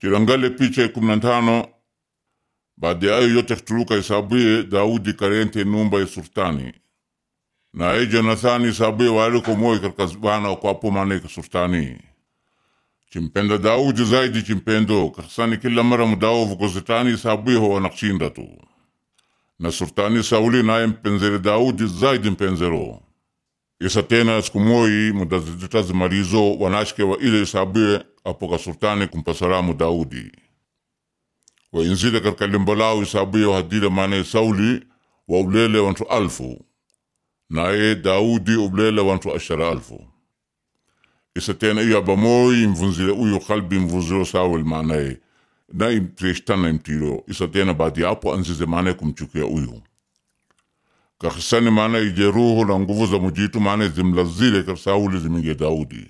Chilangale picha ya kumi na tano baada ya ayo yote kutuluka isabuye Daudi karente numba ya sultani na ye Jonathani isabuye waliko moyo katika bana wakwapo maana ka sultani chimpenda Daudi zaidi chimpendo kasani kila mara mudaovu kozetani isabuye ho wanakshinda tu na sultani Sauli naye mpenzere Daudi zaidi mpenzero isa tena siku moyi mudazitazimalizo wanashike wa ile isabuye apoka sultani kumpa salamu Daudi wainzile katika limbo lao isabuye wahadile maana Sauli wa ulele wantu alfu naye Daudi ulele wantu ashara alfu isa tena iyo abamoyi mvunzile uyo kalbi mvunzilo Saul maanaye na imtreshtana imtiro isa tena baadi apo anzize maanaye kumchukia uyu kakisani maana ije ruhu na nguvu za mujitu maana zimlazile ka Sauli ziminge Daudi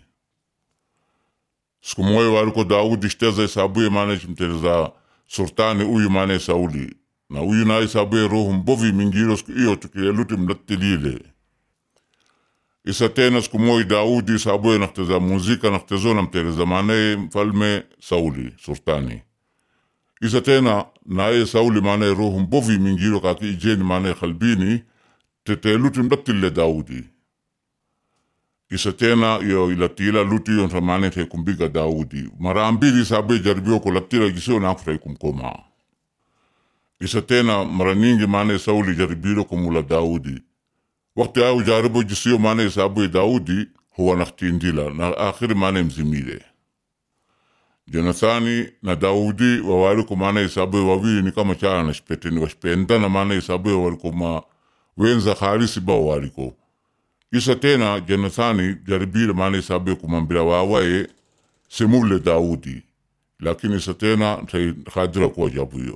siku moyo waliko Daudi shteza isabuye maana chimteleza sultani uyu maana Sauli na uyu na isabuye roho mbovi mingiro siku iyo tukiyeluti mlatilile isa tena siku moja Daudi isabuye nakteza muzika naktezo namteleza maana mfalme Sauli sultani isa tena naye Sauli maana roho mbovi mingiro kaki ijeni maana kalbini teteluti mdatile Daudi isa tena yo ilatila luti yo tamane te kumbiga Daudi mara mbili sabe jaribio ko latila gisio na kutai kumkoma isa tena mara nyingi maana Sauli jaribio kumula Daudi wakati au jaribu gisio maana sabu Daudi huwa naktindila na akhiri maana mzimile Jonathani na Daudi wawali maana sabu wawili ni kama chana na shpeteni washpendana maana sabu waliko ma wenza harisi ba waliko isa tena Jonathani jaribile maana isabe kumambila wawaye semule Daudi lakini isa tena khadira kuwa jabuyo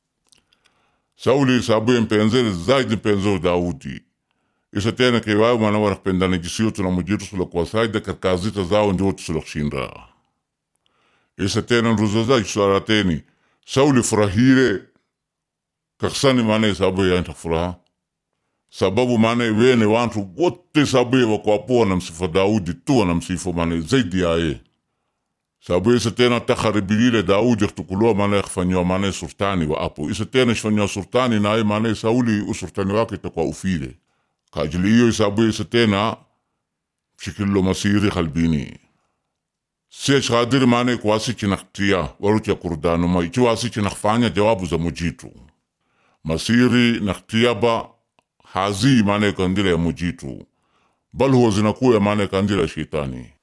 Sauli isabe mpenzele zaidi mpenzo Daudi isa tena kewawe mana wanapendana jisiyo tuna mujitu sula kwa saida kakazita zao ndio tusula kushinda isa tena nruzo za isarateni Sauli furahire kaksani maana isabe yanta furaha sababu maana wene wantu wote sabaye wakwapo wanamsifa Daudi tu wanamsifa maana zaidi yaye sababu isa tena takharibilile Daudi yaktukulua maana yakfanyiwa maana sultani wa apo isa tena shfanyiwa sultani naye maana Sauli usultani wake itakuwa ufile kajili hiyo sababu isa tena shikillo masiri kalbini sie shadiri maana kwasi chinaktia warucha kurdanuma ichi wasi chinakfanya jawabu za mujitu masiri naktiaba hazi maana kandila ya mujitu bal huwa zinakuya maana kandila ya shetani